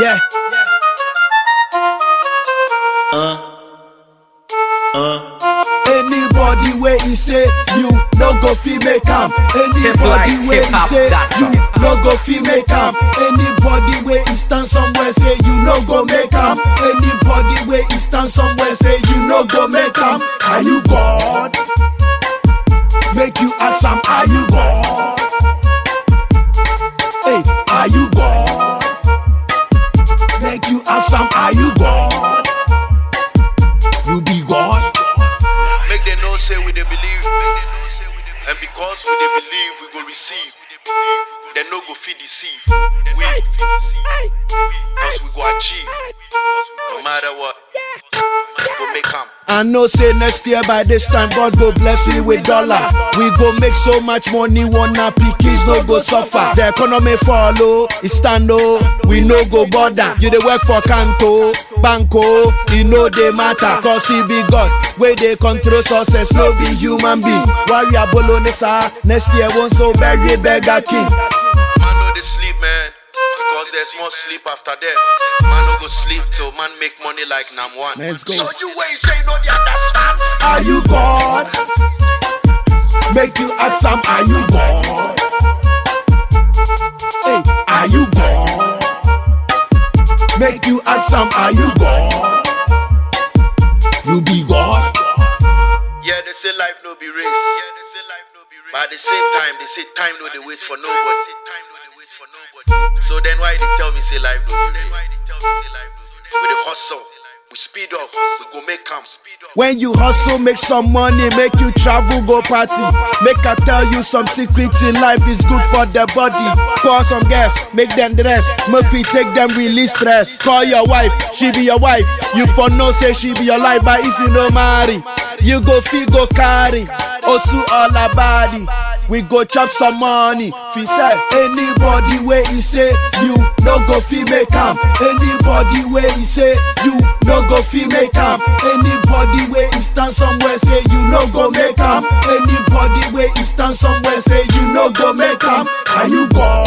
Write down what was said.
Yeah. Anybody where he say you no go fi make am. Anybody Hip like where he say hiphop.com. you no go fi make am. Anybody where he stand somewhere say you no go make am. Anybody where he stand somewhere say you no go make am. Are you God? Make you ask am, are you God? Hey, are you God? Make you ask am, are you God? You be God? Make them know say we they believe. And because we they believe, we go receive. They no go feed deceive. We, because we go achieve. No matter what, we go make come. I know say next year by this time God go bless we with dollar. We go make so much money, one happy kids no go suffer. The economy follow, it stand oh, we no go bother. You dey work for Kanto, Banco, e no dey matter. Cause he be God, where they control success, no be human being. Warrior Bolognese, next year won't so bury beggar king. Man no they sleep, man. Because there's more sleep after death. Man no go sleep till man make money like Nam one. Let's go. So you ain't say no, they understand. Are you God? Make you ask am, are you God? Hey, are you God? Make you ask am, are you God? You be God? Yeah, they say life no be race. Yeah, they say life no be race. But at the same time, they say time no they wait for nobody. So then why they tell me say life no be race? We the hustle, we speed up, we go make come. When you hustle, make some money, make you travel, go party. Make I tell you some secret in life is good for the body. Call some guests, make them dress, make we take them release stress. Call your wife, she be your wife. You for no say she be your life, but if you no marry, you go feel go carry. Osu all her body. We go chop some money. Fi say anybody where he say you no go fi make am. Anybody where he say you no go fi make am. Anybody where he stand somewhere say you no go make am. Anybody where he stand somewhere say you no go make am. Are you God?